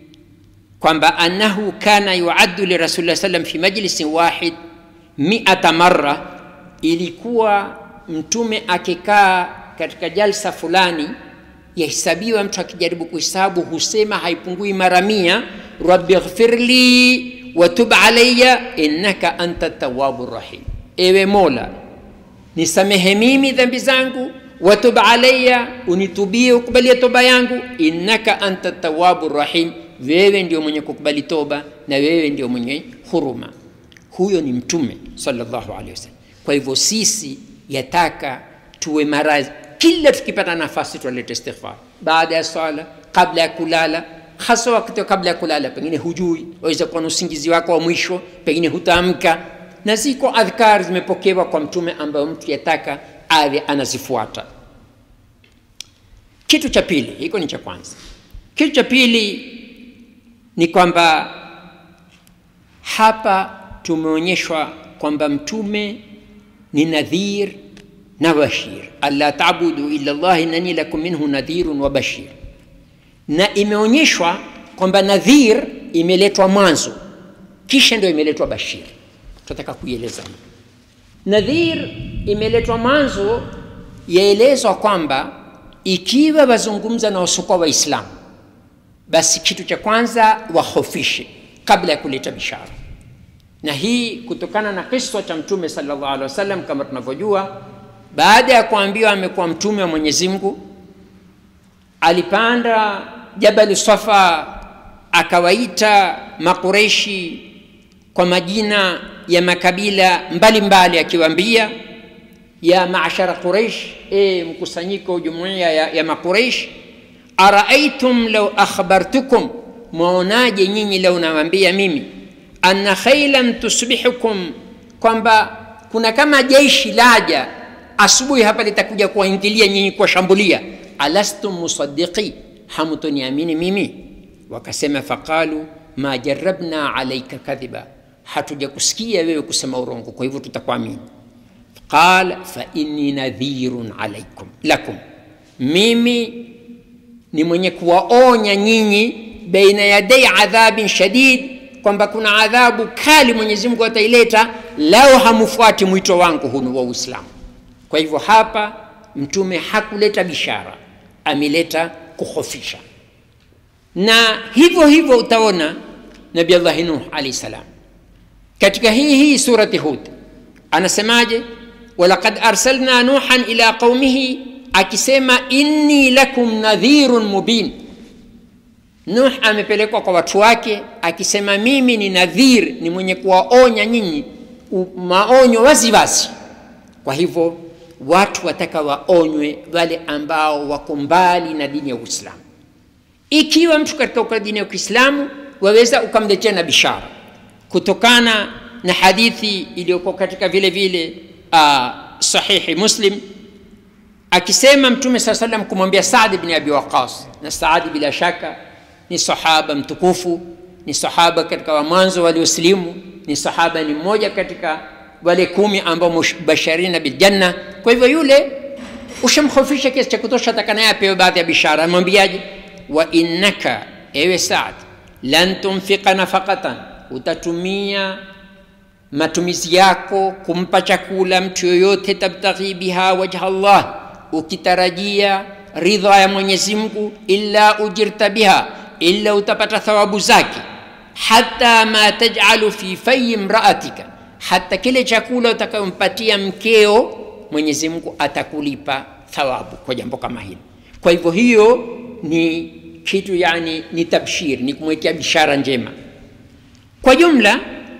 kwamba annahu kana yuaddu lirasulillah salam fi majlisin wahid miata marra ilikuwa mtume akikaa katika jalsa fulani yahesabiwa mtu akijaribu kuhesabu husema haipungui mara mia rabbi ghfirli watub alaya innaka anta tawabu rahim ewe mola nisamehe mimi dhambi zangu watub alaya unitubie ukubalie toba yangu innaka anta tawabu rahim wewe ndio mwenye kukubali toba na wewe ndio mwenye huruma huyo ni mtume salllahu alehi wasallam kwa hivyo sisi yataka tuwe mara kila tukipata nafasi tualete istighfar baada ya swala kabla ya kulala hasa wakati kabla ya kulala pengine hujui waweza kuwa na usingizi wako wa mwisho pengine hutaamka na ziko adhkar zimepokewa kwa mtume ambayo mtu yataka awe anazifuata kitu cha pili hiko ni cha kwanza kitu cha pili ni kwamba hapa tumeonyeshwa kwamba mtume ni nadhir na bashir alla tabudu illa llah innani lakum minhu nadhirun wa bashir na imeonyeshwa kwamba nadhir imeletwa mwanzo kisha ndio imeletwa bashir tunataka kuieleza nadhir imeletwa mwanzo yaelezwa kwamba ikiwa wazungumza na wasiokuwa waislamu basi kitu cha kwanza wahofishe kabla ya kuleta bishara na hii kutokana na kiswa cha mtume salllah alehi wasallam kama tunavyojua baada ya kuambiwa amekuwa mtume wa mwenyezi mungu alipanda jabali safa akawaita makureshi kwa majina ya makabila mbalimbali akiwaambia ya maashara quraish e mkusanyiko jumuiya ya, ya makureish araaitum lau akhbartukum mwaonaje nyinyi lau nawambia mimi anna khailan tusbihukum kwamba kuna kama jeshi laja asubuhi hapa litakuja kuwaingilia nyinyi kuwashambulia alastum musaddiqi hamtoniamini mimi wakasema faqalu ma jarabna alaika kadhiba hatuja kusikia wewe kusema urongo kwa hivyo tutakuamini qal fa inni nadhirun alaikum lakum mimi ni mwenye kuwaonya nyinyi baina yadai adhabin shadid kwamba kuna adhabu kali mwenyezi mungu ataileta lao hamufuati mwito wangu hunu wa uislamu kwa hivyo hapa mtume hakuleta bishara ameleta kuhofisha na hivyo hivyo utaona nabi allahi nuh alahi salam katika hii hii surati hud anasemaje walaqad arsalna nuhan ila qaumihi akisema inni lakum nadhirun mubin nuh amepelekwa kwa watu wake akisema mimi ni nadhir ni mwenye kuwaonya nyinyi u- maonyo waziwazi kwa hivyo watu wataka waonywe wale ambao wako mbali na dini ya uislamu ikiwa mtu katika dini ya kiislamu waweza ukamletea na bishara kutokana na hadithi iliyokuwa katika vile vile uh, sahihi muslim akisema mtume saa salam kumwambia saadi bni abi waqas na saadi bila shaka ni sahaba mtukufu ni sahaba katika wa mwanzo waliosilimu ni sahaba ni mmoja katika wale kumi ambao mubashirina biljanna kwa hivyo yule ushamkhofisha kiasi cha kutosha takanaye apewe baadhi ya bishara amwambiaje wa innaka ewe saad lan tunfika nafaqatan utatumia matumizi yako kumpa chakula mtu yoyote tabtaghi biha wajha llah ukitarajia ridha ya mwenyezi mungu illa ujirta biha illa utapata thawabu zake hata ma tajalu fi fayi mraatika hata kile chakula utakayompatia mkeo mwenyezi mungu atakulipa thawabu kwa jambo kama hili kwa hivyo hiyo ni kitu yani ni tabshir ni kumwekea bishara njema kwa jumla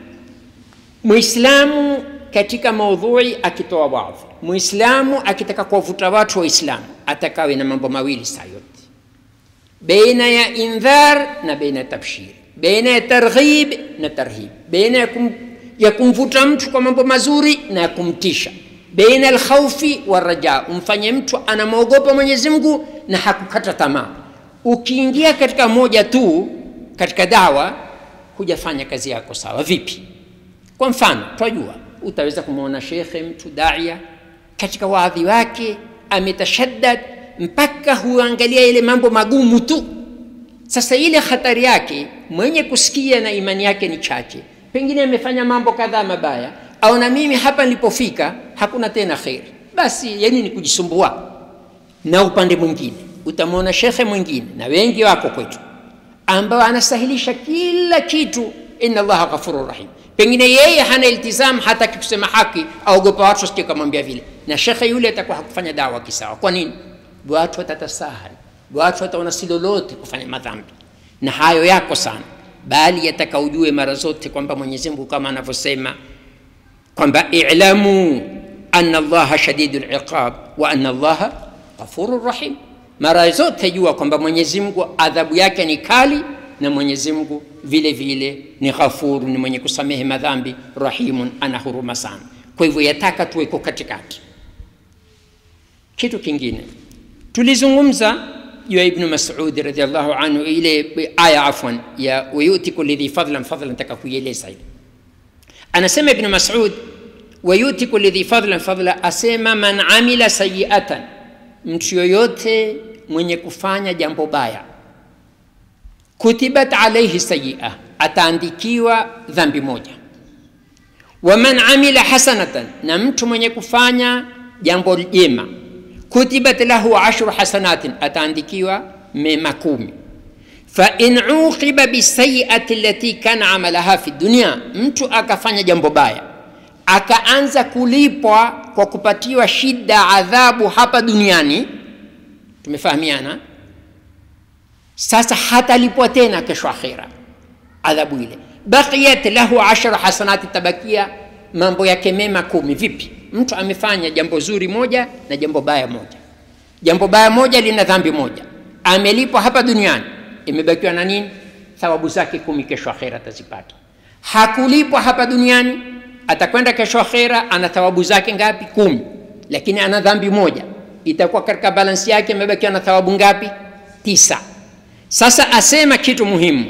muislamu katika maudhui akitoa wadhi muislamu akitaka kuwavuta watu waislamu atakawe na mambo mawili saa yote beina ya indhar na beina ya tabshir beina ya targhib na tarhib beina ya, kum, ya kumvuta mtu kwa mambo mazuri na ya kumtisha beina alkhaufi waraja umfanye mtu anamwogopa mwenyezi mungu na hakukata tamaa ukiingia katika moja tu katika dawa hujafanya kazi yako sawa vipi kwa mfano twajua utaweza kumwona shekhe mtu daia katika waadhi wake ametashaddad mpaka huangalia ile mambo magumu tu sasa ile hatari yake mwenye kusikia na imani yake ni chache pengine amefanya mambo kadhaa mabaya au na mimi hapa nilipofika hakuna tena kheri basi yani ni kujisumbua na upande mwingine utamwona shekhe mwingine na wengi wako kwetu ambao anasahilisha kila kitu inna allaha ghafurur rahim pengine yeye hana iltizam hataki kusema haki aogopa watu wasije kamwambia vile na shekhe yule atakuwa hakufanya dawa kisawa kwa nini watu watatasahari watu wataona si lolote kufanya madhambi na hayo yako sana bali yataka ujue mara zote kwamba mwenyezi mungu kama anavyosema kwamba ilamu ana allaha shadidu liqab wa ana allaha ghafuru rahim mara zote jua kwamba mwenyezi mungu adhabu yake ni kali na mwenyezi mungu vile vile ni ghafuru ni mwenye kusamehe madhambi rahimun ana huruma sana kwa hivyo yataka tuweko katikati kitu kingine tulizungumza juu ya ibnu masudi radiallahu anhu ile aya afwan ya wayuti kuli dhi fadlan fadlan nataka kuieleza ile anasema ibnu masud wayuti kuli dhi fadlan fadla asema man amila sayiatan mtu yoyote mwenye kufanya jambo baya kutibat alaihi sayia ataandikiwa dhambi moja waman amila hasanatan na mtu mwenye kufanya jambo jema kutibat lahu ashru hasanatin ataandikiwa mema kumi fain uqiba bisayiati lati kana amalaha fi dunia mtu akafanya jambo baya akaanza kulipwa kwa kupatiwa shida adhabu hapa duniani tumefahamiana sasa hatalipwa tena kesho akhira adhabu ile baqiyat lahu ashara hasanati tabakia mambo yake mema kumi vipi mtu amefanya jambo zuri moja na jambo baya moja jambo baya moja lina dhambi moja amelipwa hapa duniani imebakiwa na nini thawabu zake kumi kesho akhera atazipata hakulipwa hapa duniani atakwenda kesho akhera ana thawabu zake ngapi kumi lakini ana dhambi moja itakuwa katika balansi yake imebakiwa na thawabu ngapi tisa sasa asema kitu muhimu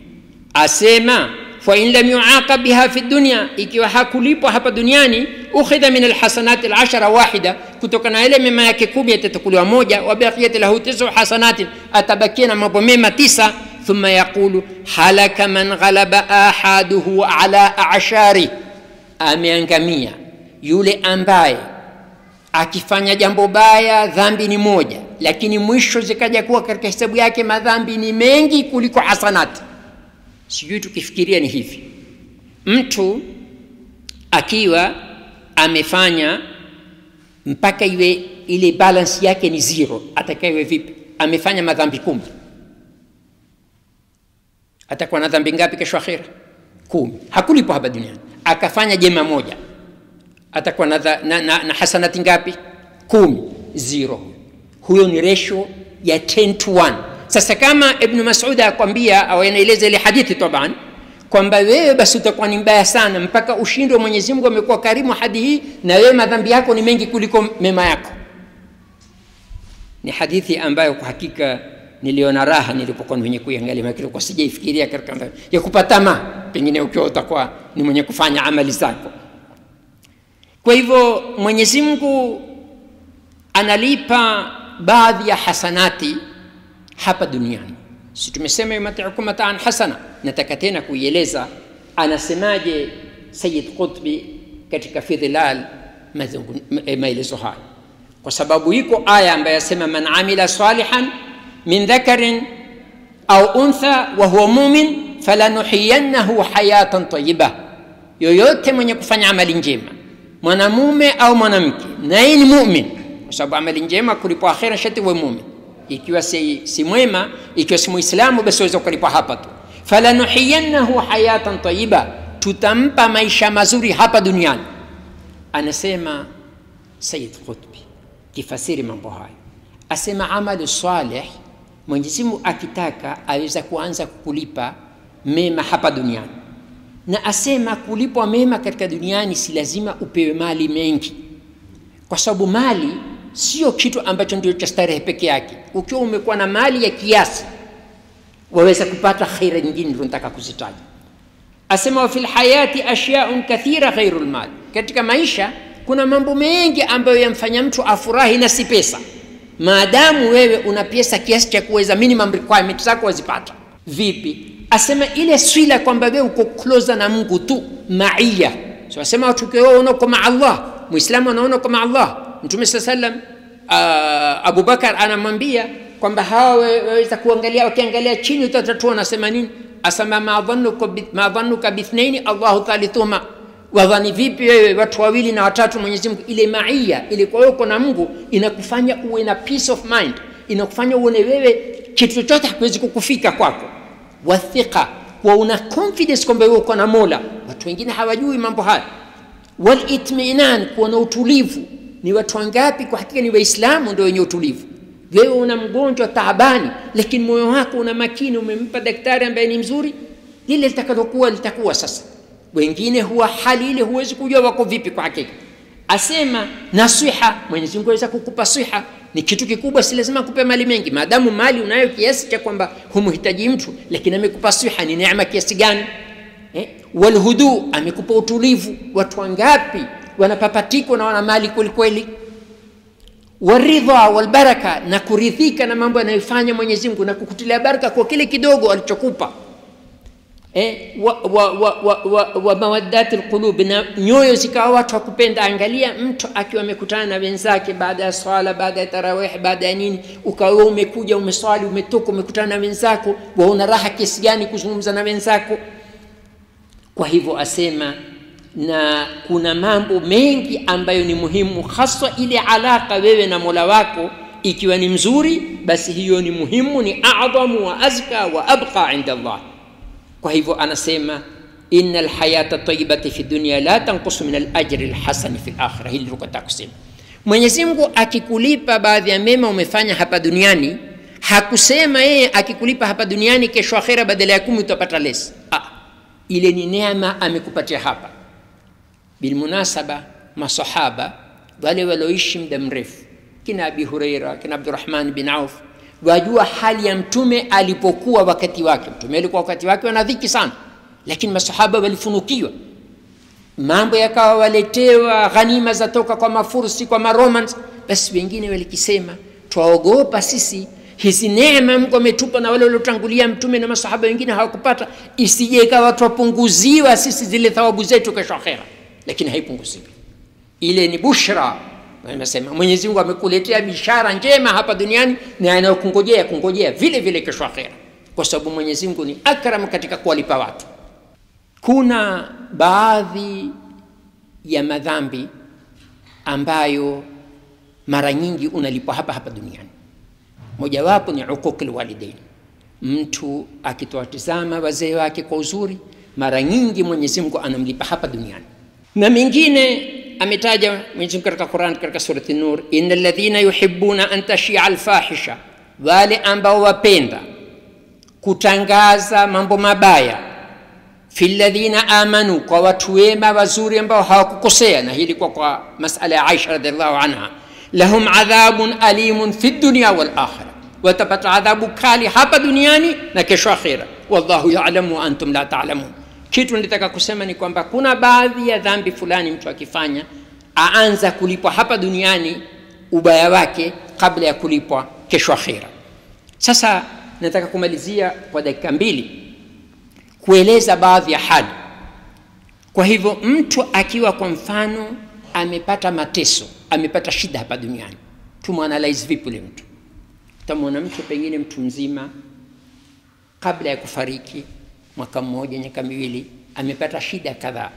asema fain lam yuaqab biha fi dunya ikiwa hakulipwa hapa duniani ukhidha min alhasanati alashara wahida kutokana na ile mema yake kumi yatatukuliwa moja wabaqiyat lahu tisu hasanatin atabakia na mambo mema tisa thumma yaqulu halaka man ghalaba ahaduhu ala ashari ameangamia yule ambaye akifanya jambo baya dhambi ni moja lakini mwisho zikaja kuwa katika hesabu yake madhambi ni mengi kuliko hasanati sijui tukifikiria ni hivi mtu akiwa amefanya mpaka iwe ile balance yake ni zero atakaiwe vipi amefanya madhambi kumi atakuwa na dhambi ngapi kesho akhira kumi hakulipwa hapa duniani akafanya jema moja atakuwa na, na, na, na hasanati ngapi kumi zero huyo ni resho ya 10 to 1 sasa kama ibnu masud akwambia au anaeleza ile hadithi taban kwamba wewe basi utakuwa ni mbaya sana mpaka ushindwe mwenyezi mungu amekuwa karimu hadi hii na wewe madhambi yako ni mengi kuliko mema yako ni hadithi ambayo kwa hakika niliona raha nilipokuwa mwenye kuiangalia makili kwa sijaifikiria katika ya kupatama pengine ukiwa utakuwa ni mwenye kufanya amali zako kwa hivyo mwenyezi mungu analipa baadhi ya hasanati hapa duniani si tumesema yumatiukum mataan hasana nataka tena kuieleza anasemaje sayid qutbi katika fidhilal maelezo haya kwa sababu iko aya ambayo yasema man amila salihan min dhakarin au untha wa huwa mumin falanuhiyannahu hayatan tayiba yoyote mwenye kufanya amali njema mwanamume au mwanamke naye ni mumin kwa sababu amali njema kulipwa akhira shati we mumin ikiwa si, si mwema ikiwa si muislamu basi waweza kulipwa hapa tu falanuhiyannahu hayatan tayiba tutampa maisha mazuri hapa duniani anasema sayid qutbi kifasiri mambo hayo asema amalu salih mwenyezi mungu akitaka aweza kuanza kukulipa mema hapa duniani na asema kulipwa mema katika duniani si lazima upewe mali mengi kwa sababu mali sio kitu ambacho ndio cha starehe peke yake ukiwa umekuwa na mali ya kiasi waweza kupata khaira nyingine ndio nataka kuzitaja asema wa fil hayati ashyaun kathira ghairu lmal katika maisha kuna mambo mengi ambayo yamfanya mtu afurahi na si pesa maadamu wewe una pesa kiasi cha kuweza minimum requirement zako wazipata vipi asema ile swila kwamba wewe uko closer na mungu tu maiya so asema watu ukiwa uko maa allah muislamu anaona kwa maa allah mtume saa salam uh, abubakar anamwambia kwamba hawa waweza kuangalia wakiangalia chini utatatua nasema nini asema ma dhanuka bithnaini allahu thalithuhuma wadhani vipi wewe watu wawili na watatu mwenyezi mungu ile maia ile kwa uko na mungu inakufanya uwe na peace of mind inakufanya uone wewe kitu chochote hakiwezi kukufika kwako wathiqa wa una confidence kwamba wewe uko na mola watu wengine hawajui mambo haya walitminan kuwa na utulivu ni watu wangapi kwa hakika ni waislamu ndio wenye utulivu wewe una mgonjwa taabani lakini moyo wako una makini umempa daktari ambaye ni mzuri lile litakalokuwa litakuwa sasa wengine huwa hali ile huwezi kujua wako vipi kwa hakika asema nasiha mwenyezi mungu aweza kukupa siha ni kitu kikubwa si lazima kupe mali mengi maadamu mali unayo kiasi cha kwamba humhitaji mtu lakini amekupa siha ni neema kiasi gani eh? walhudu amekupa utulivu watu wangapi wanapapatikwa na wana mali kwelikweli waridha walbaraka na kuridhika na mambo yanayofanya mwenyezi mungu na kukutilia baraka kwa kile kidogo alichokupa eh, wa, wa, wa, wa, wa, wa mawaddati lqulubi na nyoyo zikawa watu wa kupenda angalia mtu akiwa amekutana na wenzake baada ya swala baada ya tarawih baada ya nini ukawa umekuja umeswali umetoka umekutana na wenzako waona raha kiasi gani kuzungumza na wenzako kwa hivyo asema na kuna mambo mengi ambayo ni muhimu haswa ile alaka wewe na mola wako ikiwa ni mzuri basi hiyo ni muhimu ni adhamu wa azka wa abqa inda allah kwa hivyo anasema ina lhayata tayibati fi dunia la tankusu min alajri lhasani fi lakhira hili tukataka kusema mwenyezi mungu akikulipa baadhi ya mema umefanya hapa duniani hakusema yeye akikulipa hapa duniani kesho akhira badala ya kumi utapata lesi ah, ile ni neema amekupatia hapa bilmunasaba masahaba wale walioishi muda mrefu kina abi hureira kina abdurahman bin auf wajua hali ya mtume alipokuwa wakati wake mtume alikuwa wakati wake wana dhiki sana lakini masahaba walifunukiwa mambo yakawa waletewa ghanima zatoka kwa mafursi kwa maromans basi wengine walikisema twaogopa sisi hizi neema mungu ametupa na wale waliotangulia mtume na masahaba wengine hawakupata isije ikawa twapunguziwa sisi zile thawabu zetu kesho akhera lakini haipunguziwi ile ni bushra anasema mwenyezi mungu amekuletea bishara njema hapa duniani na anayokungojea kungojea vile vile kesho akhera kwa sababu mwenyezi mungu ni akram katika kuwalipa watu kuna baadhi ya madhambi ambayo mara nyingi unalipwa hapa hapa duniani. Mojawapo ni uququl walidain, mtu akitowatizama wazee wake kwa uzuri, mara nyingi Mwenyezi Mungu anamlipa hapa duniani. Na mengine ametaja Mwenyezi Mungu katika Qur'an, katika surati Nur, innal ladhina yuhibbuna an tashia alfahisha, wale ambao wapenda kutangaza mambo mabaya fi ladhina amanu, kwa watu wema wazuri ambao hawakukosea. Na hili kwa kwa masala ya Aisha radhiallahu anha, lahum adhabun alimun fi dunya wal akhira, watapata adhabu kali hapa duniani na kesho akhira. Wallahu ya'lamu wa antum la ta'lamun. Kitu nilitaka kusema ni kwamba kuna baadhi ya dhambi fulani mtu akifanya aanza kulipwa hapa duniani ubaya wake kabla ya kulipwa kesho akhira. Sasa nataka kumalizia kwa dakika mbili kueleza baadhi ya hali. Kwa hivyo mtu akiwa kwa mfano amepata mateso, amepata shida hapa duniani, tumwanalyze vipi yule mtu? Utamwona mtu pengine mtu mzima, kabla ya kufariki mwaka mmoja, miaka miwili, amepata shida kadhaa.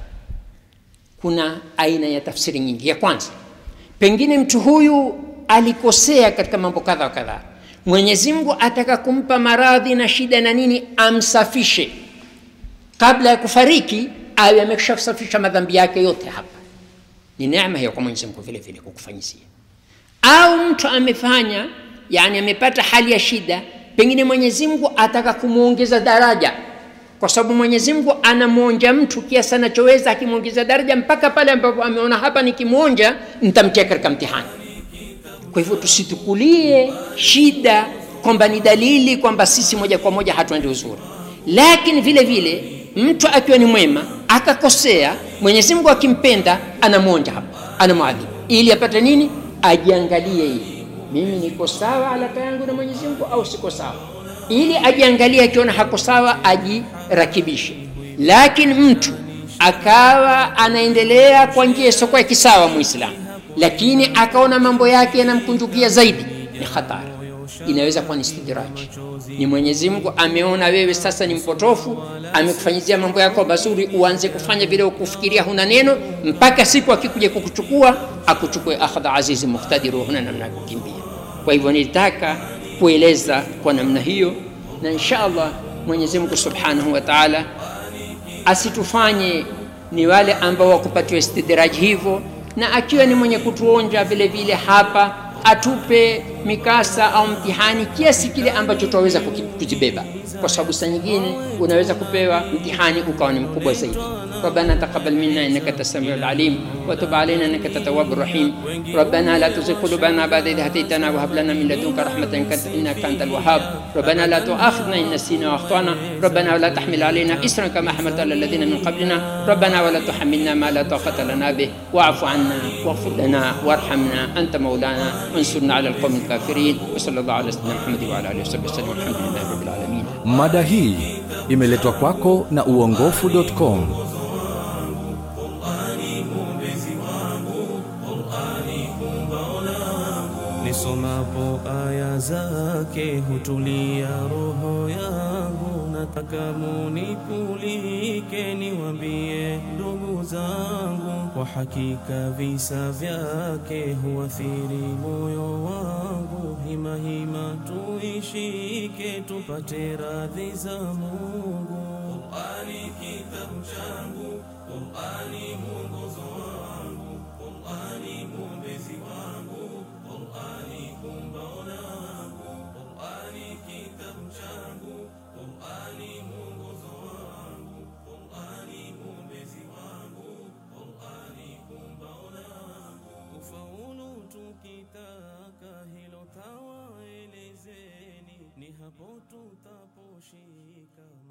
Kuna aina ya tafsiri nyingi. Ya kwanza, pengine mtu huyu alikosea katika mambo kadha wa kadhaa. Mwenyezi Mungu ataka kumpa maradhi na shida na nini, amsafishe kabla ya kufariki, awe ameshasafisha madhambi yake yote. Hapa ni neema hiyo kwa Mwenyezi Mungu vile vile kukufanyizia. Au mtu amefanya yani, amepata hali ya shida, pengine Mwenyezi Mungu ataka kumwongeza daraja, kwa sababu Mwenyezi Mungu anamwonja mtu kiasi anachoweza, akimwongeza daraja mpaka pale ambapo ameona hapa, nikimwonja nitamtia katika mtihani. Kwa hivyo tusitukulie shida kwamba ni dalili kwamba sisi moja kwa moja hatuendi uzuri, lakini vile vile mtu akiwa ni mwema akakosea, Mwenyezi Mungu akimpenda anamwonja hapa, anamwadhibu ili apate nini? Ajiangalie hii, mimi niko sawa alaka yangu na Mwenyezi Mungu au siko sawa, ili ajiangalie, akiona hako sawa ajirakibishe. Lakini mtu akawa anaendelea kwa njia isiyokuwa ya kisawa, Muislamu lakini akaona mambo yake yanamkunjukia zaidi, ni hatari. Inaweza kuwa ni istidraji, ni Mwenyezi Mungu ameona wewe sasa ni mpotofu, amekufanyizia mambo yako mazuri, uanze kufanya vile ukufikiria huna neno, mpaka siku akikuja kukuchukua akuchukue akhadha azizi muktadiru, huna namna ya kukimbia. Kwa hivyo nilitaka kueleza kwa namna hiyo, na insha Allah Mwenyezi Mungu subhanahu wa taala asitufanye ni wale ambao wakupatiwa istidraji hivyo na akiwa ni mwenye kutuonja vile vile hapa atupe mikasa au mtihani kiasi kile ambacho tunaweza kukibeba, kwa sababu saa nyingine unaweza kupewa mtihani ukawa ni mkubwa zaidi. ربنا تقبل منا انك انت السميع العليم وتب علينا انك انت التواب الرحيم ربنا لا تزغ قلوبنا بعد اذ هديتنا وهب لنا من لدنك رحمه انك انت الوهاب ربنا لا تؤاخذنا ان نسينا واخطانا ربنا ولا تحمل علينا اسرا كما حملت على الذين من قبلنا ربنا ولا تحملنا ما لا طاقه لنا به واعف عنا واغفر لنا وارحمنا انت مولانا وانصرنا على القوم الكافرين وصلى الله على سيدنا محمد وعلى اله وصحبه وسلم والحمد لله رب العالمين Mada hii imeletwa kwako na uongofu.com. Nisomapo aya zake hutulia roho yangu, nataka munikulike, niwambie ndugu zangu, kwa hakika visa vyake huathiri moyo wangu. Hima hima tuishike, tupate radhi za Mungu. Qur'ani kitabu changu, Qur'ani mwongozo wangu, Qur'ani mwombezi wangu, Qur'ani kumbaona wangu, Qur'ani kitabu changu, Qur'ani mwongozo wangu, Qur'ani mwombezi wangu, Qur'ani kumbaona wangu. Kufaulu tukitaka hilo tawaelezeni, ni hapo tutaposhika